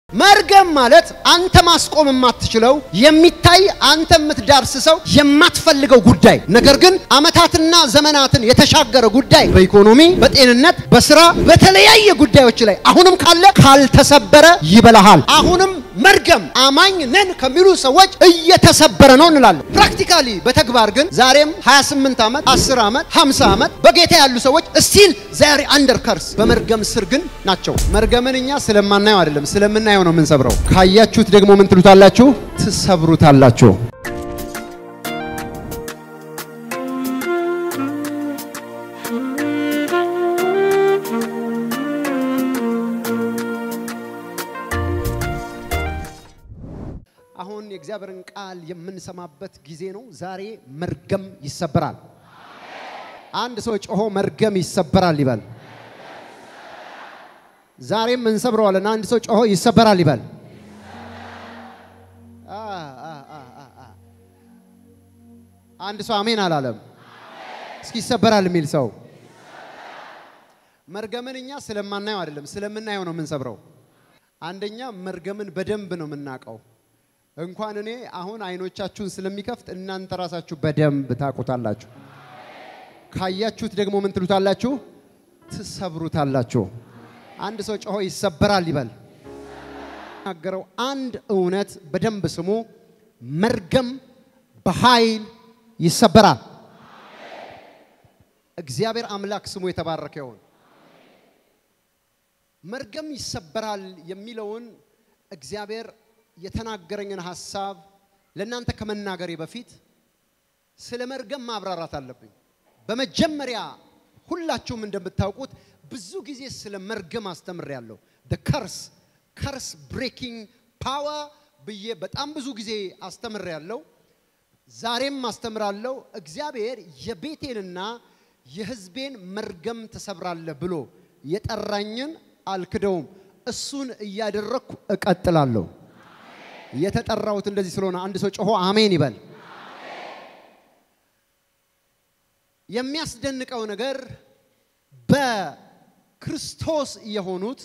መርገም ማለት አንተ ማስቆም የማትችለው የሚታይ አንተ የምትዳርስ ሰው የማትፈልገው ጉዳይ ነገር ግን ዓመታትና ዘመናትን የተሻገረ ጉዳይ በኢኮኖሚ፣ በጤንነት፣ በስራ በተለያየ ጉዳዮች ላይ አሁንም ካለ ካልተሰበረ ይበላሃል። አሁንም መርገም አማኝ ነን ከሚሉ ሰዎች እየተሰበረ ነው እንላለን። ፕራክቲካሊ በተግባር ግን ዛሬም 28 ዓመት 10 ዓመት 50 ዓመት በጌታ ያሉ ሰዎች ስቲል ዛሬ አንደር ከርስ በመርገም ስር ግን ናቸው። መርገምን እኛ ስለማናየው አይደለም ስለምናየው ነው የምንሰብረው። ካያችሁት ደግሞ ምን ትሉታላችሁ? ትሰብሩታላችሁ። አሁን የእግዚአብሔርን ቃል የምንሰማበት ጊዜ ነው። ዛሬ መርገም ይሰበራል። አንድ ሰው ጮሆ መርገም ይሰበራል ይበል። ዛሬም እንሰብረዋለን። አንድ ሰው ጮሆ ይሰበራል ይበል። አንድ ሰው አሜን አላለም። እስኪ ይሰበራል የሚል ሰው መርገምን እኛ ስለማናየው አይደለም ስለምናየው ነው የምንሰብረው። አንደኛ መርገምን በደንብ ነው የምናውቀው። እንኳን እኔ አሁን አይኖቻችሁን ስለሚከፍት እናንተ ራሳችሁ በደንብ ታውቁታላችሁ። ካያችሁት ደግሞ ምን ትሉታላችሁ? ትሰብሩታላችሁ። አንድ ሰው ጮሆ ይሰበራል ይበል። ናገረው አንድ እውነት በደንብ ስሙ። መርገም በኃይል ይሰበራል። እግዚአብሔር አምላክ ስሙ የተባረከ ይሁን። መርገም ይሰበራል የሚለውን እግዚአብሔር የተናገረኝን ሐሳብ ለእናንተ ከመናገሬ በፊት ስለ መርገም ማብራራት አለብኝ። በመጀመሪያ ሁላችሁም እንደምታውቁት ብዙ ጊዜ ስለ መርገም አስተምሬያለሁ። ደ ከርስ ከርስ ብሬኪንግ ፓወር ብዬ በጣም ብዙ ጊዜ አስተምሬያለሁ። ዛሬም አስተምራለሁ። እግዚአብሔር የቤቴንና የሕዝቤን መርገም ትሰብራለህ ብሎ የጠራኝን አልክደውም። እሱን እያደረግኩ እቀጥላለሁ። የተጠራሁት እንደዚህ ስለሆነ አንድ ሰው ጮሆ አሜን ይበል። የሚያስደንቀው ነገር በክርስቶስ የሆኑት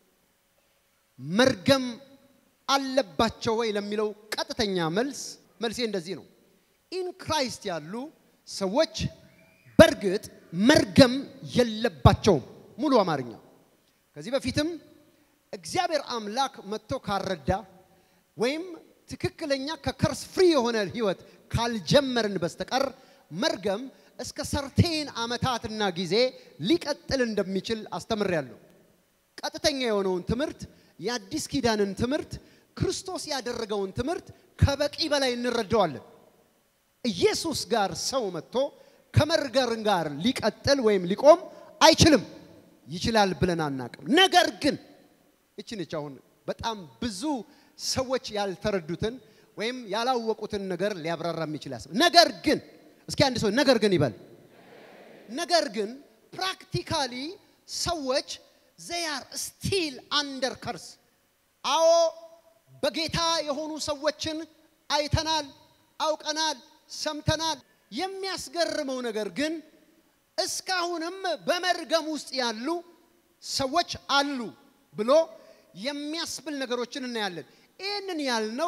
መርገም አለባቸው ወይ ለሚለው ቀጥተኛ መልስ መልሴ እንደዚህ ነው። ኢን ክራይስት ያሉ ሰዎች በእርግጥ መርገም የለባቸውም። ሙሉ አማርኛ ከዚህ በፊትም እግዚአብሔር አምላክ መጥቶ ካረዳ ወይም ትክክለኛ ከከርስ ፍሪ የሆነ ህይወት ካልጀመርን በስተቀር መርገም እስከ ሰርቴን ዓመታትና ጊዜ ሊቀጥል እንደሚችል አስተምሬያለሁ። ቀጥተኛ የሆነውን ትምህርት የአዲስ ኪዳንን ትምህርት ክርስቶስ ያደረገውን ትምህርት ከበቂ በላይ እንረዳዋለን። ኢየሱስ ጋር ሰው መጥቶ ከመርገም ጋር ሊቀጥል ወይም ሊቆም አይችልም። ይችላል ብለን አናቅም። ነገር ግን እችንች አሁን በጣም ብዙ ሰዎች ያልተረዱትን ወይም ያላወቁትን ነገር ሊያብራራ የሚችል ያስብ። ነገር ግን እስኪ አንድ ሰው ነገር ግን ይበል። ነገር ግን ፕራክቲካሊ ሰዎች ዘያር ስቲል አንደር ከርስ። አዎ በጌታ የሆኑ ሰዎችን አይተናል፣ አውቀናል፣ ሰምተናል። የሚያስገርመው ነገር ግን እስካሁንም በመርገም ውስጥ ያሉ ሰዎች አሉ ብሎ የሚያስብል ነገሮችን እናያለን። ይህንን ያልነው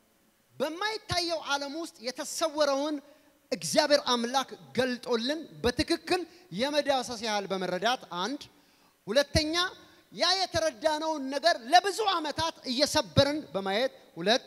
በማይታየው ዓለም ውስጥ የተሰወረውን እግዚአብሔር አምላክ ገልጦልን በትክክል የመዳሰስ ያህል በመረዳት አንድ፣ ሁለተኛ ያ የተረዳነውን ነገር ለብዙ ዓመታት እየሰበርን በማየት ሁለት፣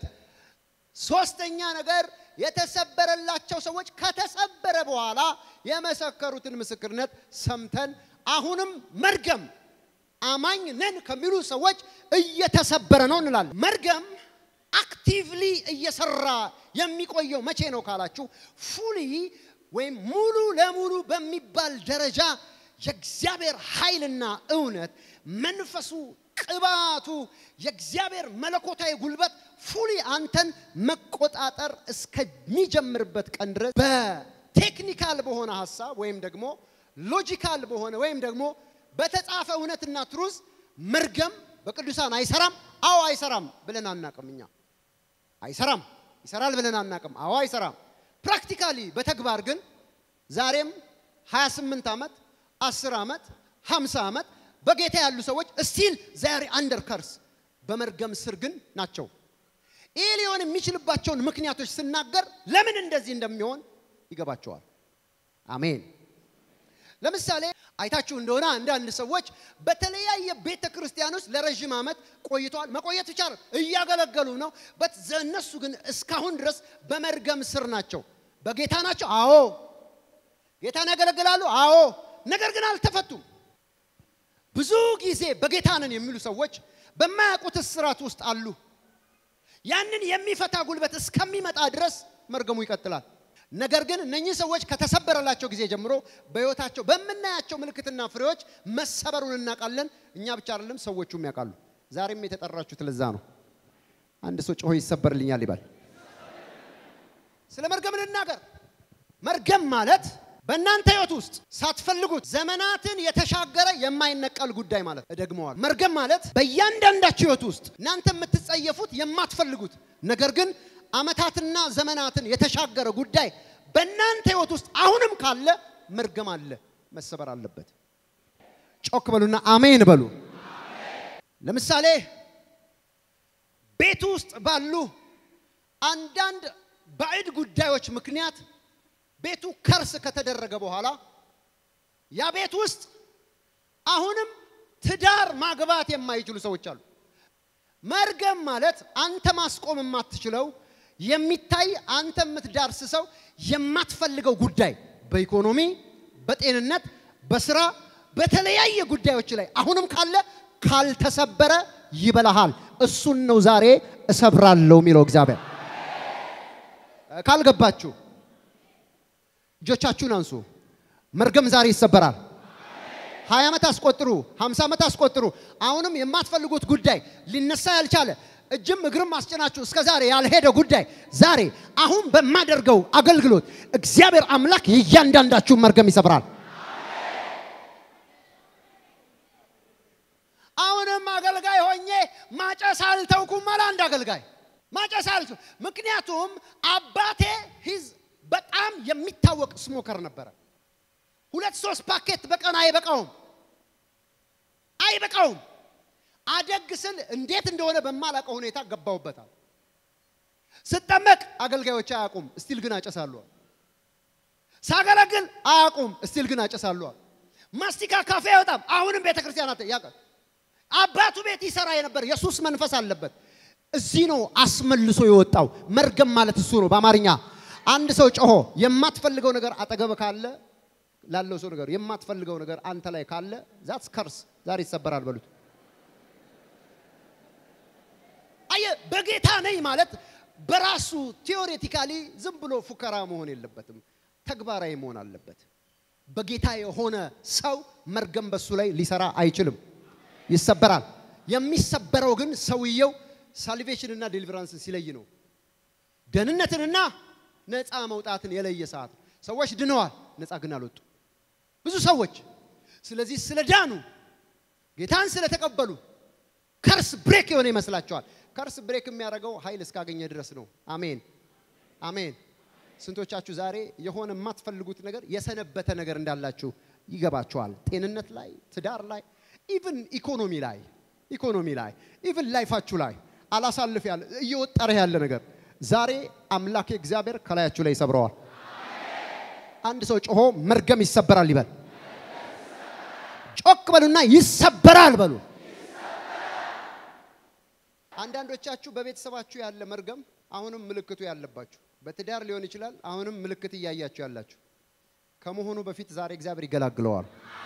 ሶስተኛ ነገር የተሰበረላቸው ሰዎች ከተሰበረ በኋላ የመሰከሩትን ምስክርነት ሰምተን አሁንም መርገም አማኝ ነን ከሚሉ ሰዎች እየተሰበረ ነው እንላለን። መርገም አክቲቭሊ እየሰራ የሚቆየው መቼ ነው ካላችሁ፣ ፉሊ ወይም ሙሉ ለሙሉ በሚባል ደረጃ የእግዚአብሔር ኃይልና እውነት መንፈሱ፣ ቅባቱ፣ የእግዚአብሔር መለኮታዊ ጉልበት ፉሊ አንተን መቆጣጠር እስከሚጀምርበት ቀን ድረስ በቴክኒካል በሆነ ሀሳብ ወይም ደግሞ ሎጂካል በሆነ ወይም ደግሞ በተጻፈ እውነትና ትሩዝ መርገም በቅዱሳን አይሰራም። አዎ አይሰራም ብለን አናቅም። እኛ አይሰራም ይሰራል ብለን አናቅም። አዎ አይሰራም። ፕራክቲካሊ በተግባር ግን ዛሬም 28 ዓመት 10 ዓመት 50 ዓመት በጌታ ያሉ ሰዎች ስቲል ዛሬ አንደር ከርስ በመርገም ስር ግን ናቸው። ይህ ሊሆን የሚችልባቸውን ምክንያቶች ስናገር ለምን እንደዚህ እንደሚሆን ይገባቸዋል። አሜን። ለምሳሌ አይታችሁ እንደሆነ አንዳንድ ሰዎች በተለያየ ቤተ ክርስቲያን ውስጥ ለረዥም ዓመት ቆይተዋል። መቆየት ብቻ ነው እያገለገሉ ነው። በት እነሱ ግን እስካሁን ድረስ በመርገም ስር ናቸው። በጌታ ናቸው። አዎ ጌታን ያገለግላሉ። አዎ ነገር ግን አልተፈቱም። ብዙ ጊዜ በጌታ ነን የሚሉ ሰዎች በማያውቁት እስራት ውስጥ አሉ። ያንን የሚፈታ ጉልበት እስከሚመጣ ድረስ መርገሙ ይቀጥላል። ነገር ግን እነኚህ ሰዎች ከተሰበረላቸው ጊዜ ጀምሮ በሕይወታቸው በምናያቸው ምልክትና ፍሬዎች መሰበሩን እናውቃለን። እኛ ብቻ አይደለም ሰዎቹም ያውቃሉ። ዛሬም የተጠራችሁት ለዛ ነው። አንድ ሰው ጮሆ ይሰበርልኛል ይባል። ስለ መርገም ልናገር። መርገም ማለት በእናንተ ሕይወት ውስጥ ሳትፈልጉት ዘመናትን የተሻገረ የማይነቀል ጉዳይ ማለት። እደግመዋል። መርገም ማለት በእያንዳንዳችሁ ሕይወት ውስጥ እናንተ የምትጸየፉት የማትፈልጉት ነገር ግን ዓመታትና ዘመናትን የተሻገረ ጉዳይ በእናንተ ሕይወት ውስጥ አሁንም ካለ መርገም አለ፣ መሰበር አለበት። ጮክ በሉና አሜን በሉ። ለምሳሌ ቤቱ ውስጥ ባሉ አንዳንድ ባዕድ ጉዳዮች ምክንያት ቤቱ ከርስ ከተደረገ በኋላ ያ ቤት ውስጥ አሁንም ትዳር ማግባት የማይችሉ ሰዎች አሉ። መርገም ማለት አንተ ማስቆም የማትችለው የሚታይ አንተ የምትዳርስ ሰው የማትፈልገው ጉዳይ በኢኮኖሚ፣ በጤንነት፣ በስራ፣ በተለያየ ጉዳዮች ላይ አሁንም ካለ ካልተሰበረ ይበላሃል። እሱን ነው ዛሬ እሰብራለሁ የሚለው እግዚአብሔር። ካልገባችሁ እጆቻችሁን አንሱ። መርገም ዛሬ ይሰበራል። ሀያ ዓመት አስቆጥሩ፣ ሀምሳ ዓመት አስቆጥሩ። አሁንም የማትፈልጉት ጉዳይ ሊነሳ ያልቻለ እጅም እግርም አስጭናችሁ እስከ ዛሬ ያልሄደ ጉዳይ ዛሬ አሁን በማደርገው አገልግሎት እግዚአብሔር አምላክ የእያንዳንዳችሁን መርገም ይሰብራል። አሁንም አገልጋይ ሆኜ ማጨስ አልተውኩም አለ አንድ አገልጋይ። ማጨስ አልተው ምክንያቱም አባቴ ሂዝ በጣም የሚታወቅ ስሞከር ነበረ። ሁለት ሶስት ፓኬት በቀን አይበቃውም አይበቃውም። አደግ ስል እንዴት እንደሆነ በማላውቀው ሁኔታ ገባውበታል። ስጠመቅ አገልጋዮች አያውቁም፣ እስቲል ግን አጨሳሉ። ሳገለግል አያውቁም፣ እስቲል ግን አጨሳሉ። ማስቲካ ካፌ አይወጣም፣ አሁንም ቤተ ክርስቲያናት ያውቃል። አባቱ ቤት ይሰራ የነበር የሱስ መንፈስ አለበት። እዚህ ነው አስመልሶ የወጣው። መርገም ማለት እሱ ነው በአማርኛ አንድ ሰው ጮሆ የማትፈልገው ነገር አጠገብ ካለ ላለው ሰው ነገር የማትፈልገው ነገር አንተ ላይ ካለ ዛትስ ከርስ ዛሬ ይሰበራል በሉት። አየ በጌታ ነኝ ማለት በራሱ ቴዎሬቲካሊ ዝም ብሎ ፉከራ መሆን የለበትም፣ ተግባራዊ መሆን አለበት። በጌታ የሆነ ሰው መርገም በሱ ላይ ሊሰራ አይችልም፣ ይሰበራል። የሚሰበረው ግን ሰውየው ሳልቬሽን እና ዴሊቨራንስን ሲለይ ነው። ደህንነትንና ነፃ መውጣትን የለየ ሰዓት ነው። ሰዎች ድነዋል፣ ነፃ ግን አልወጡ ብዙ ሰዎች። ስለዚህ ስለ ዳኑ ጌታን ስለተቀበሉ ከርስ ብሬክ የሆነ ይመስላቸዋል። ከርስ ብሬክ የሚያደርገው ኃይል እስካገኘ ድረስ ነው። አሜን አሜን። ስንቶቻችሁ ዛሬ የሆነ የማትፈልጉት ነገር የሰነበተ ነገር እንዳላችሁ ይገባችኋል? ጤንነት ላይ፣ ትዳር ላይ፣ ኢቭን ኢኮኖሚ ላይ ኢኮኖሚ ላይ ኢቭን ላይፋችሁ ላይ አላሳልፍ ያለ እየወጠረ ያለ ነገር ዛሬ አምላክ እግዚአብሔር ከላያችሁ ላይ ይሰብረዋል። አንድ ሰው ጮሆ መርገም ይሰበራል ይበል። ጮክ በሉና ይሰበራል በሉ። አንዳንዶቻችሁ በቤተሰባችሁ ያለ መርገም አሁንም ምልክቱ ያለባችሁ፣ በትዳር ሊሆን ይችላል። አሁንም ምልክት እያያችሁ ያላችሁ ከመሆኑ በፊት ዛሬ እግዚአብሔር ይገላግለዋል።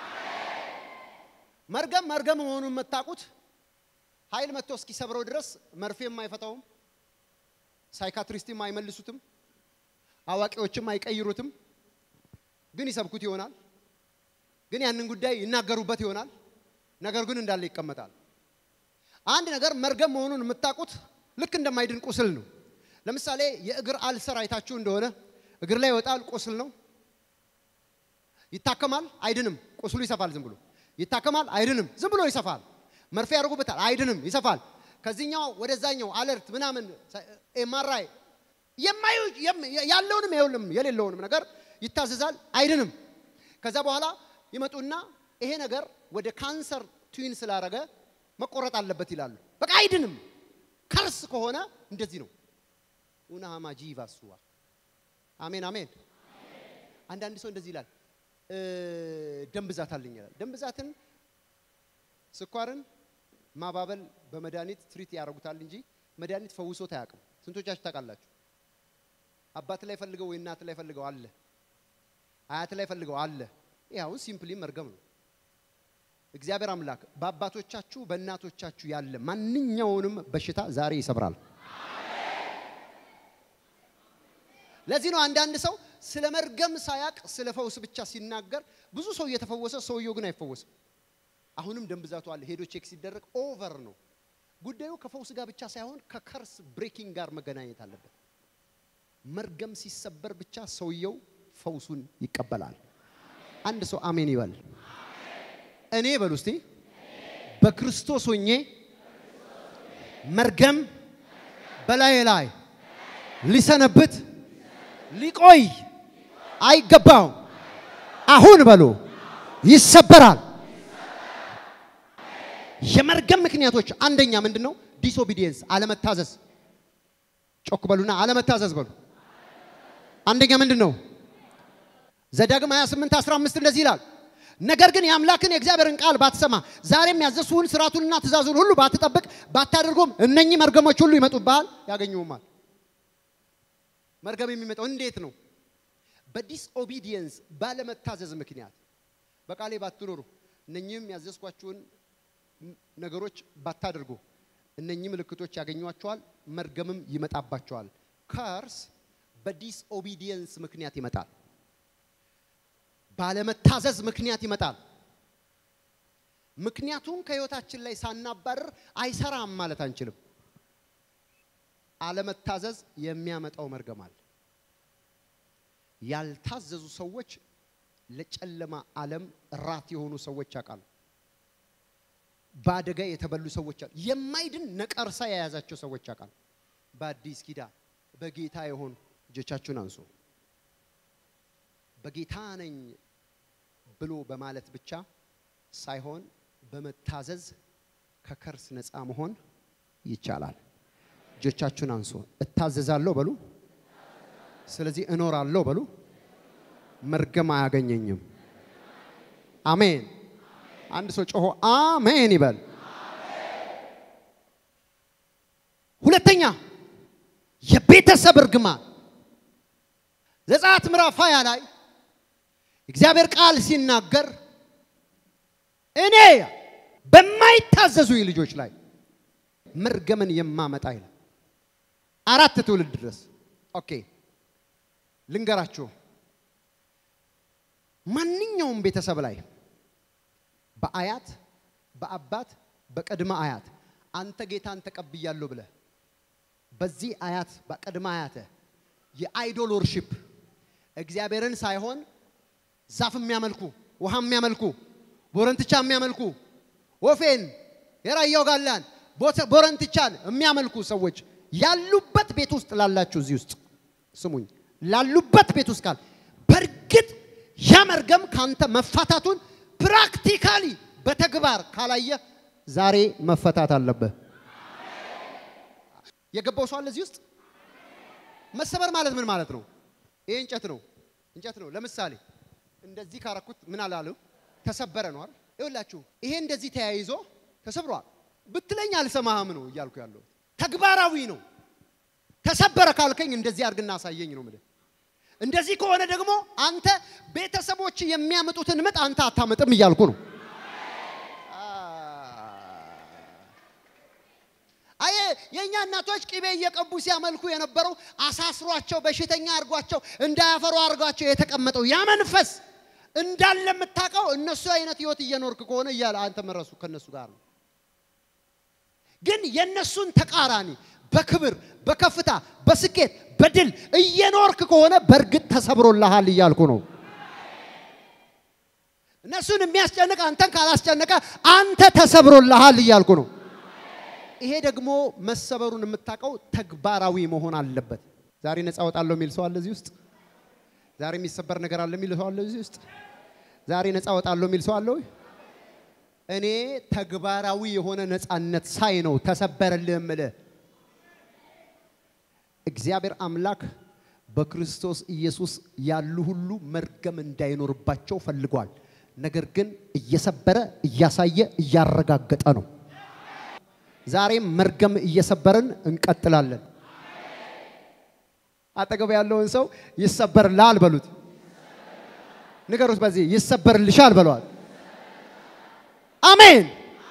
መርገም መርገም መሆኑን የምታውቁት ኃይል መጥቶ እስኪሰብረው ድረስ መርፌም አይፈታውም፣ ሳይካትሪስትም አይመልሱትም፣ አዋቂዎችም አይቀይሩትም። ግን ይሰብኩት ይሆናል። ግን ያንን ጉዳይ ይናገሩበት ይሆናል። ነገር ግን እንዳለ ይቀመጣል። አንድ ነገር መርገም መሆኑን የምታውቁት ልክ እንደማይድን ቁስል ነው። ለምሳሌ የእግር አልሰር አይታችሁ እንደሆነ እግር ላይ ይወጣል፣ ቁስል ነው። ይታከማል፣ አይድንም። ቁስሉ ይሰፋል፣ ዝም ብሎ ይታከማል፣ አይድንም። ዝም ብሎ ይሰፋል። መርፌ ያደርጉበታል፣ አይድንም፣ ይሰፋል። ከዚህኛው ወደዛኛው አለርት ምናምን ኤምአርአይ የማዩ ያለውንም የውልም የሌለውንም ነገር ይታዘዛል፣ አይድንም። ከዛ በኋላ ይመጡና ይሄ ነገር ወደ ካንሰር ትዊን ስላረገ መቆረጥ አለበት ይላሉ። በቃ አይድንም። ከርስ ከሆነ እንደዚህ ነው። ኡናሃማ ጂቫሱዋ አሜን አሜን። አንዳንድ ሰው እንደዚህ ይላል፣ ደም ብዛት አለኝ ይላል። ደም ብዛትን ስኳርን ማባበል በመድኃኒት ትሪት ያደርጉታል እንጂ መድኃኒት ፈውሶት አያውቅም። ስንቶቻችሁ ታውቃላችሁ? አባት ላይ ፈልገው ወይ እናት ላይ ፈልገው አለ፣ አያት ላይ ፈልገው አለ። ይህ አሁን ሲምፕሊ መርገም ነው። እግዚአብሔር አምላክ በአባቶቻችሁ በእናቶቻችሁ ያለ ማንኛውንም በሽታ ዛሬ ይሰብራል። ለዚህ ነው አንዳንድ ሰው ስለ መርገም ሳያቅ ስለ ፈውስ ብቻ ሲናገር ብዙ ሰው እየተፈወሰ ሰውየው ግን አይፈወስም። አሁንም ደም ብዛቱ አለ። ሄዶ ቼክ ሲደረግ ኦቨር ነው። ጉዳዩ ከፈውስ ጋር ብቻ ሳይሆን ከከርስ ብሬኪንግ ጋር መገናኘት አለበት። መርገም ሲሰበር ብቻ ሰውየው ፈውሱን ይቀበላል። አንድ ሰው አሜን ይበል። እኔ በሉ እስቲ በክርስቶስ ሆኜ መርገም በላይ ላይ ሊሰነብት ሊቆይ አይገባውም። አሁን በሉ ይሰበራል። የመርገም ምክንያቶች አንደኛ ምንድን ነው? ዲስኦቢዲየንስ አለመታዘዝ። ጮክ በሉና አለመታዘዝ በሉ። አንደኛ ምንድን ነው? ዘዳግም 28 15 እንደዚህ ይላል፣ ነገር ግን የአምላክን የእግዚአብሔርን ቃል ባትሰማ ዛሬም ያዘዝሁህን ስርዓቱንና ትእዛዙን ሁሉ ባትጠብቅ ባታደርጉም እነኚህ መርገሞች ሁሉ ይመጡብሃል፣ ያገኙሁማል። መርገም የሚመጣው እንዴት ነው? በዲስኦቢዲየንስ ባለመታዘዝ ምክንያት በቃሌ ባትኖሩ እነኚህም ያዘዝኳችሁን ነገሮች ባታደርጉ እነኚህ ምልክቶች ያገኟቸዋል፣ መርገምም ይመጣባቸዋል። ከርስ በዲስኦቢዲየንስ ምክንያት ይመጣል። ባለመታዘዝ ምክንያት ይመጣል። ምክንያቱም ከህይወታችን ላይ ሳናባርር አይሰራም ማለት አንችልም። አለመታዘዝ የሚያመጣው መርገም አለ። ያልታዘዙ ሰዎች ለጨለማ ዓለም ራት የሆኑ ሰዎች ያውቃሉ። በአደጋ የተበሉ ሰዎች አሉ። የማይድን ነቀርሳ የያዛቸው ሰዎች ያውቃሉ። በአዲስ ኪዳን በጌታ የሆኑ እጆቻችሁን አንሱ። በጌታ ነኝ ብሎ በማለት ብቻ ሳይሆን በመታዘዝ ከከርስ ነፃ መሆን ይቻላል። እጆቻችሁን አንሱ። እታዘዛለሁ በሉ። ስለዚህ እኖራለሁ በሉ። መርገም አያገኘኝም። አሜን። አንድ ሰው ጮሆ አሜን ይበል። ሁለተኛ የቤተሰብ እርግማን ዘጸአት ምዕራፍ ሃያ ላይ እግዚአብሔር ቃል ሲናገር እኔ በማይታዘዙኝ ልጆች ላይ መርገምን የማመጣ ይላል። አራት ትውልድ ድረስ ኦኬ ልንገራችሁ። ማንኛውም ቤተሰብ ላይ በአያት በአባት በቅድመ አያት አንተ ጌታን ተቀብያለሁ ብለህ በዚህ አያት በቅድመ አያተ የአይዶል ወርሺፕ እግዚአብሔርን ሳይሆን ዛፍ የሚያመልኩ ውሃ የሚያመልኩ ቦረንትቻ የሚያመልኩ ወፌን የራያው ጋላን ቦረንትቻን የሚያመልኩ ሰዎች ያሉበት ቤት ውስጥ ላላችሁ እዚህ ውስጥ ስሙኝ፣ ላሉበት ቤት ውስጥ ካል በእርግጥ ያ መርገም ካንተ መፋታቱን ፕራክቲካሊ በተግባር ካላየ ዛሬ መፈታት አለብህ። የገባው ሰው አለ እዚህ ውስጥ? መሰበር ማለት ምን ማለት ነው? ይሄ እንጨት ነው፣ እንጨት ነው። ለምሳሌ እንደዚህ ካረኩት ምን አላለው? ተሰበረ ነው አይደል? ይኸውላችሁ ይሄ እንደዚህ ተያይዞ ተሰብሯል ብትለኝ አልሰማህም ነው እያልኩ ያለው። ተግባራዊ ነው። ተሰበረ ካልከኝ እንደዚህ አድርግና አሳየኝ ነው የምልህ። እንደዚህ ከሆነ ደግሞ አንተ ቤተሰቦች የሚያመጡትን ምጥ አንተ አታመጥም እያልኩ ነው። አየ የእኛ እናቶች ቅቤ እየቀቡ ሲያመልኩ የነበረው አሳስሯቸው በሽተኛ አድርጓቸው እንዳያፈሩ አድርጓቸው የተቀመጠው ያ መንፈስ እንዳለ የምታውቀው እነሱ አይነት ህይወት እየኖርክ ከሆነ እያለ አንተ መረሱ ከነሱ ጋር ነው። ግን የነሱን ተቃራኒ በክብር በከፍታ በስኬት በድል እየኖርክ ከሆነ በእርግጥ ተሰብሮልሃል እያልኩ ነው። እነሱን የሚያስጨንቅ አንተን ካላስጨነቀ አንተ ተሰብሮልሃል እያልኩ ነው። ይሄ ደግሞ መሰበሩን የምታውቀው ተግባራዊ መሆን አለበት። ዛሬ ነፃ ወጣለሁ የሚል ሰው አለ እዚህ ውስጥ? ዛሬ የሚሰበር ነገር አለ የሚል ሰው አለ እዚህ ውስጥ? ዛሬ ነፃ ወጣለሁ የሚል ሰው አለ ወይ? እኔ ተግባራዊ የሆነ ነፃነት ሳይ ነው ተሰበረልህ እምልህ። እግዚአብሔር አምላክ በክርስቶስ ኢየሱስ ያሉ ሁሉ መርገም እንዳይኖርባቸው ፈልጓል። ነገር ግን እየሰበረ እያሳየ እያረጋገጠ ነው። ዛሬም መርገም እየሰበርን እንቀጥላለን። አጠገብ ያለውን ሰው ይሰበርልሃል በሉት። ንገሩት፣ በዚህ ይሰበርልሻል በለዋል። አሜን።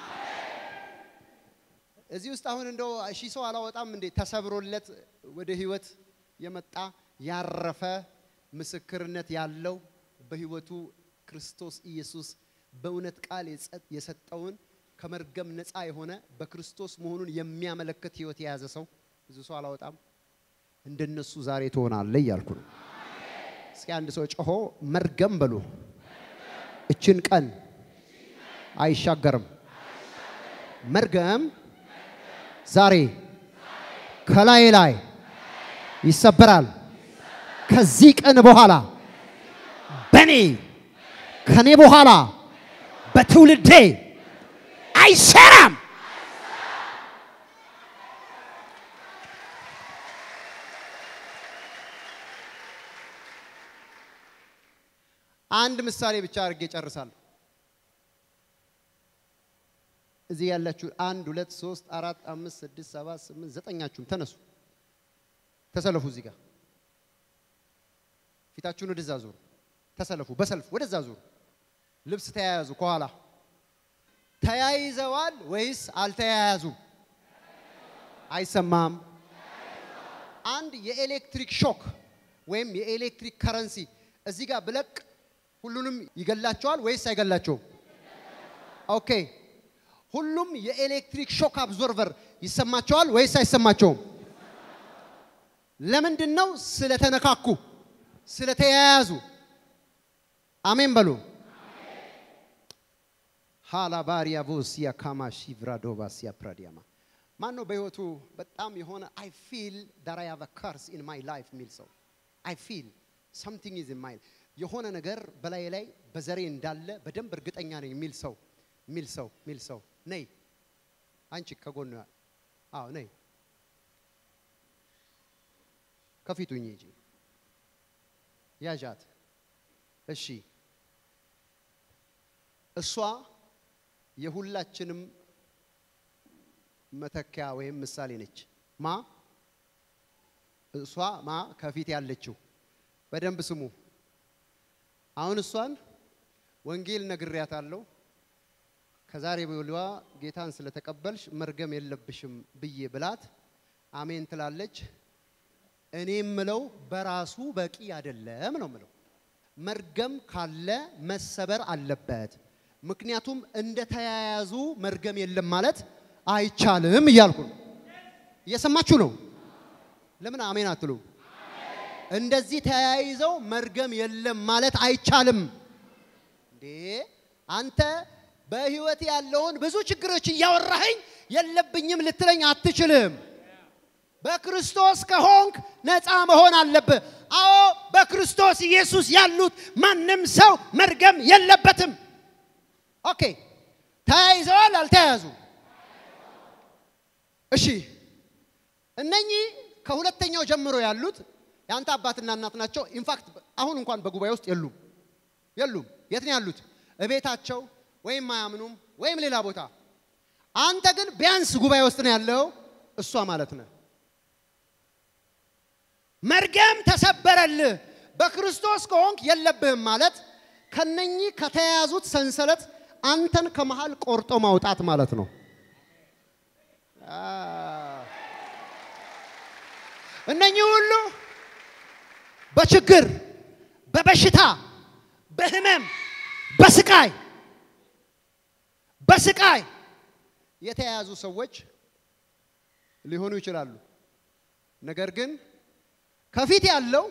እዚህ ውስጥ አሁን እንደው ሺህ ሰው አላወጣም እንዴ? ተሰብሮለት ወደ ህይወት የመጣ ያረፈ ምስክርነት ያለው በህይወቱ ክርስቶስ ኢየሱስ በእውነት ቃል የሰጠውን ከመርገም ነፃ የሆነ በክርስቶስ መሆኑን የሚያመለክት ህይወት የያዘ ሰው ብዙ ሰው አላወጣም። እንደነሱ ዛሬ ትሆናለህ እያልኩ ነው። እስኪ አንድ ሰው ጮሆ መርገም በሉ። እችን ቀን አይሻገርም። መርገም ዛሬ ከላይ ላይ ይሰበራል። ከዚህ ቀን በኋላ በኔ ከኔ በኋላ በትውልዴ አይሰራም። አንድ ምሳሌ ብቻ አድርጌ ጨርሳለሁ። እዚህ ያላችሁ አንድ ሁለት ሶስት አራት አምስት ስድስት ሰባት ስምንት ዘጠኛችሁም ተነሱ፣ ተሰለፉ። እዚህ ጋር ፊታችሁን ወደዛ ዙሩ፣ ተሰለፉ። በሰልፍ ወደዛ ዙሩ። ልብስ ተያያዙ። ከኋላ ተያይዘዋል ወይስ አልተያያዙም? አይሰማም። አንድ የኤሌክትሪክ ሾክ ወይም የኤሌክትሪክ ከረንሲ እዚህ ጋር ብለቅ ሁሉንም ይገላቸዋል ወይስ አይገላቸውም? ኦኬ ሁሉም የኤሌክትሪክ ሾክ አብዞርቨር ይሰማቸዋል ወይስ አይሰማቸውም? ለምንድን ነው? ስለተነካኩ፣ ስለተያያዙ። አሜን በሉ። ሃላባሪያ ቮሲያ ካማሺ ቭራዶቫሲያ ፕራዲያማ ማን ነው በህይወቱ በጣም የሆነ አይ ፊል ዳት አይ ሃቭ አ ከርስ ኢን ማይ ላይፍ የሚል ሰው አይ ፊል ሰምቲንግ ኢዝ ኢን ማይ የሆነ ነገር በላይ ላይ በዘሬ እንዳለ በደንብ እርግጠኛ ነኝ የሚል ሰው የሚል ሰው የሚል ሰው ነይ አንቺ ከጎኑ አዎ ነይ ከፊቱኝ እንጂ ያዣት እሺ እሷ የሁላችንም መተኪያ ወይም ምሳሌ ነች ማ እሷ ማ ከፊት ያለችው በደንብ ስሙ አሁን እሷን ወንጌል ነግሬያታለሁ ከዛሬ በኋላ ጌታን ስለተቀበልሽ መርገም የለብሽም ብዬ ብላት አሜን ትላለች። እኔ ምለው በራሱ በቂ አይደለም ነው ምለው። መርገም ካለ መሰበር አለበት። ምክንያቱም እንደተያያዙ መርገም የለም ማለት አይቻልም እያልኩ ነው። እየሰማችሁ ነው? ለምን አሜን አትሉ? እንደዚህ ተያይዘው መርገም የለም ማለት አይቻልም። እንዴ አንተ በህይወት ያለውን ብዙ ችግሮች እያወራኸኝ የለብኝም ልትለኝ አትችልም። በክርስቶስ ከሆንክ ነፃ መሆን አለብህ። አዎ በክርስቶስ ኢየሱስ ያሉት ማንም ሰው መርገም የለበትም። ኦኬ ተያይዘዋል፣ አልተያያዙ? እሺ እነኚህ ከሁለተኛው ጀምሮ ያሉት የአንተ አባትና እናት ናቸው። ኢንፋክት አሁን እንኳን በጉባኤ ውስጥ የሉም የሉም። የት ነው ያሉት? እቤታቸው ወይም አያምኑም ወይም ሌላ ቦታ። አንተ ግን ቢያንስ ጉባኤ ውስጥ ነው ያለው። እሷ ማለት ነው። መርገም ተሰበረልህ። በክርስቶስ ከሆንክ የለብህም ማለት ከነኚህ ከተያያዙት ሰንሰለት አንተን ከመሃል ቆርጦ ማውጣት ማለት ነው። እነኚህ ሁሉ በችግር በበሽታ በህመም በስቃይ በስቃይ የተያያዙ ሰዎች ሊሆኑ ይችላሉ። ነገር ግን ከፊት ያለው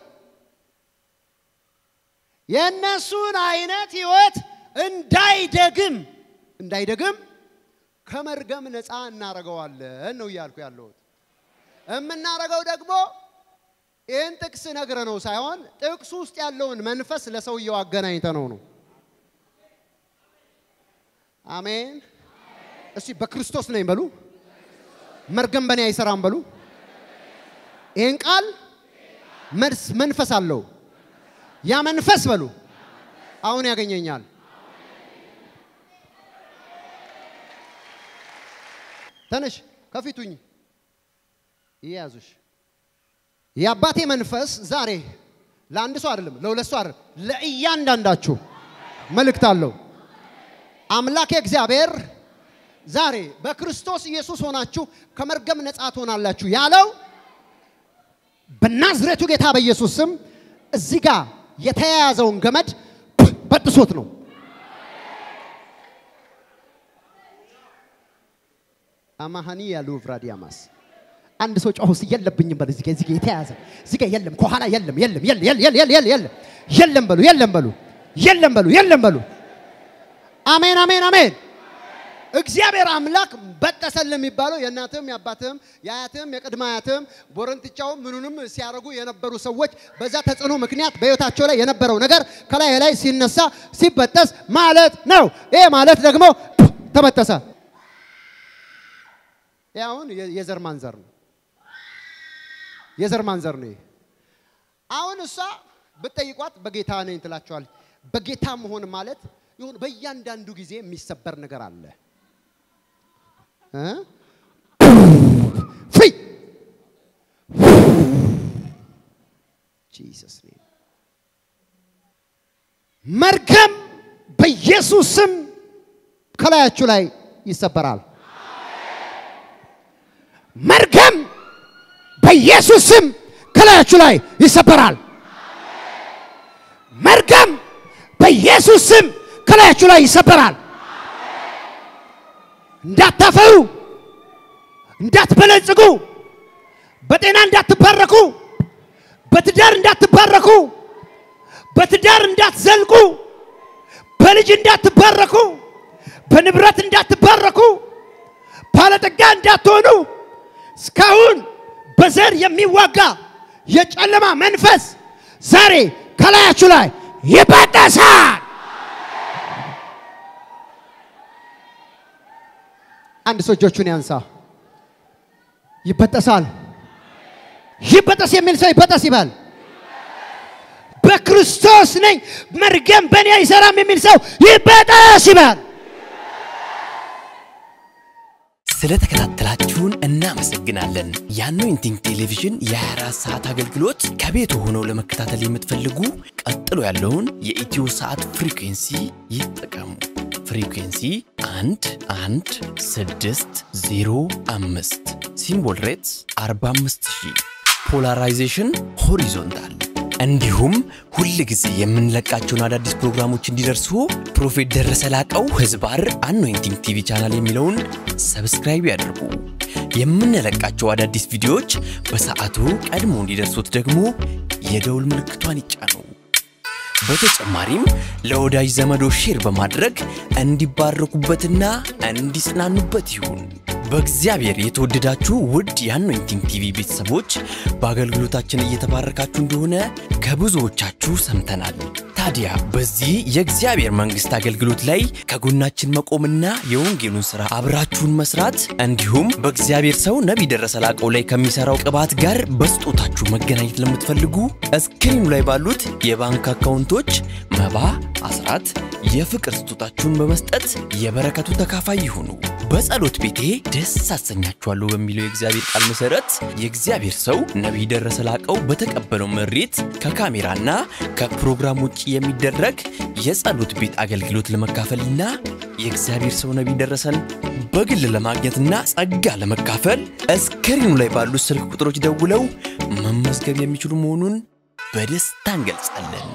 የእነሱን አይነት ህይወት እንዳይደግም እንዳይደግም ከመርገም ነፃ እናደርገዋለን ነው እያልኩ ያለሁት። የምናደርገው ደግሞ ይህን ጥቅስ ነግረ ነው ሳይሆን ጥቅሱ ውስጥ ያለውን መንፈስ ለሰውየው አገናኝተ ነው ነው። አሜን። እስቲ በክርስቶስ ነኝ በሉ። መርገም በእኔ አይሰራም በሉ። ይህን ቃል መልስ መንፈስ አለው። ያ መንፈስ በሉ አሁን ያገኘኛል። ተነሽ ከፊቱኝ ይያዙሽ። የአባቴ መንፈስ ዛሬ ለአንድ ሰው አይደለም፣ ለሁለት ሰው አይደለም፣ ለእያንዳንዳችሁ መልእክት አለው። አምላኬ እግዚአብሔር ዛሬ በክርስቶስ ኢየሱስ ሆናችሁ ከመርገም ነፃ ትሆናላችሁ ያለው በናዝሬቱ ጌታ በኢየሱስ ስም እዚህ ጋር የተያያዘውን ገመድ በጥሶት ነው። አማሃኒ ያሉ ቭራዲያማስ አንድ ሰው ጮህ ውስጥ የለብኝም በሉ። እዚህ ጋር እዚህ ጋር የተያዘ እዚህ ጋር የለም፣ ከኋላ የለም፣ የለም፣ የለም፣ የለም፣ የለም፣ የለም፣ የለም በሉ፣ የለም በሉ፣ የለም በሉ፣ የለም በሉ። አሜን፣ አሜን፣ አሜን። እግዚአብሔር አምላክ በጠሰል የሚባለው የእናትህም የአባትህም የአያትህም የቅድመ አያትህም ቦረንትቻውም ምኑንም ሲያደርጉ የነበሩ ሰዎች በዛ ተጽዕኖ ምክንያት በሕይወታቸው ላይ የነበረው ነገር ከላይ ላይ ሲነሳ ሲበጠስ ማለት ነው። ይሄ ማለት ደግሞ ተበጠሰ። ይህ አሁን የዘር ማንዘር ነው። የዘር ማንዘር ነው። አሁን እሷ ብትጠይቋት በጌታ ነኝ ትላቸዋለች። በጌታ መሆን ማለት ይሁን በእያንዳንዱ ጊዜ የሚሰበር ነገር አለ። ፍሪ ጂሰስ ኔም መርገም በኢየሱስ ስም ከላያችሁ ላይ ይሰበራል። መርገም በኢየሱስ ስም ከላያችሁ ላይ ይሰበራል። መርገም በኢየሱስ ስም ከላያችሁ ላይ ይሰበራል። እንዳታፈሩ፣ እንዳትበለጽጉ፣ በጤና እንዳትባረኩ፣ በትዳር እንዳትባረኩ፣ በትዳር እንዳትዘልቁ፣ በልጅ እንዳትባረኩ፣ በንብረት እንዳትባረኩ፣ ባለጠጋ እንዳትሆኑ እስካሁን በዘር የሚዋጋ የጨለማ መንፈስ ዛሬ ከላያችሁ ላይ ይበጠሳል። አንድ ሰው እጆቹን ያንሳ። ይበጠሳል። ይበጠስ የሚል ሰው ይበጠስ ይባል። በክርስቶስ ነኝ መርገም በእኔ አይሰራም የሚል ሰው ይበጠስ ይባል። ስለተከታተላችሁን እናመሰግናለን። የአኖይንቲንግ ቴሌቪዥን የ24 ሰዓት አገልግሎት ከቤት ሆነው ለመከታተል የምትፈልጉ ቀጥሎ ያለውን የኢትዮ ሰዓት ፍሪኩንሲ ይጠቀሙ። ፍሪኩንሲ 1 1 6 0 5 ሲምቦል ሬትስ 45000 ፖላራይዜሽን ሆሪዞንታል እንዲሁም ሁል ጊዜ የምንለቃቸውን አዳዲስ ፕሮግራሞች እንዲደርሱ ፕሮፌት ደረሰ ላቀው ህዝባር አኖይንቲንግ ቲቪ ቻናል የሚለውን ሰብስክራይብ ያድርጉ። የምንለቃቸው አዳዲስ ቪዲዮዎች በሰዓቱ ቀድሞ እንዲደርሱት ደግሞ የደውል ምልክቷን ይጫኑ። በተጨማሪም ለወዳጅ ዘመዶ ሼር በማድረግ እንዲባረኩበትና እንዲጽናኑበት ይሁን። በእግዚአብሔር የተወደዳችሁ ውድ የአኖይንቲንግ ቲቪ ቤተሰቦች በአገልግሎታችን እየተባረካችሁ እንደሆነ ከብዙዎቻችሁ ሰምተናል። ታዲያ በዚህ የእግዚአብሔር መንግሥት አገልግሎት ላይ ከጎናችን መቆምና የወንጌሉን ሥራ አብራችሁን መስራት እንዲሁም በእግዚአብሔር ሰው ነቢይ ደረሰ ላቀው ላይ ከሚሠራው ቅባት ጋር በስጦታችሁ መገናኘት ለምትፈልጉ እስክሪኑ ላይ ባሉት የባንክ አካውንቶች መባ፣ አስራት፣ የፍቅር ስጦታችሁን በመስጠት የበረከቱ ተካፋይ ይሁኑ። በጸሎት ቤቴ ደስ አሰኛችኋለሁ በሚለው የእግዚአብሔር ቃል መሠረት የእግዚአብሔር ሰው ነቢይ ደረሰ ላቀው በተቀበለው መሬት ከካሜራና ከፕሮግራም ውጭ የሚደረግ የጸሎት ቤት አገልግሎት ለመካፈልና የእግዚአብሔር ሰው ነቢይ ደረሰን በግል ለማግኘትና ጸጋ ለመካፈል እስክሪኑ ላይ ባሉት ስልክ ቁጥሮች ደውለው መመዝገብ የሚችሉ መሆኑን በደስታ እንገልጻለን።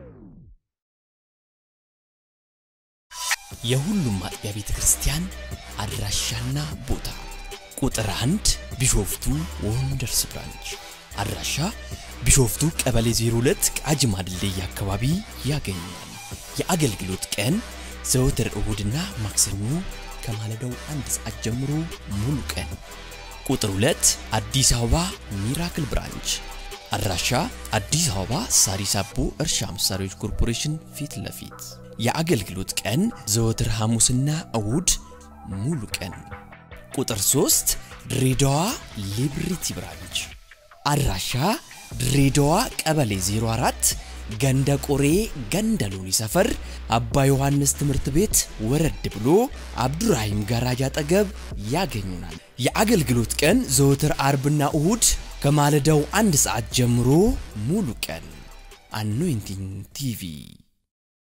የሁሉም አጥቢያ ቤተ ክርስቲያን አድራሻና ቦታ ቁጥር አንድ ቢሾፍቱ ወንደርስ ብራንች አድራሻ ቢሾፍቱ ቀበሌ 02 ቃጂማ ድልድይ አካባቢ ያገኛል። የአገልግሎት ቀን ዘወትር እሁድና ማክሰኞ ከማለዳው አንድ ሰዓት ጀምሮ ሙሉ ቀን። ቁጥር 2 አዲስ አበባ ሚራክል ብራንች አድራሻ አዲስ አበባ ሳሪስ አቦ እርሻ መሳሪያዎች ኮርፖሬሽን ፊት ለፊት የአገልግሎት ቀን ዘወትር ሐሙስና እሁድ ሙሉ ቀን። ቁጥር 3 ድሬዳዋ ሊብሪቲ ብራንች አድራሻ ድሬዳዋ ቀበሌ 04 ገንደ ቆሬ ገንደ ሎኒ ሰፈር አባ ዮሐንስ ትምህርት ቤት ወረድ ብሎ አብዱራሂም ጋራጅ አጠገብ ያገኙናል። የአገልግሎት ቀን ዘወትር አርብና እሁድ ከማለዳው አንድ ሰዓት ጀምሮ ሙሉ ቀን። አኖይንቲንግ ቲቪ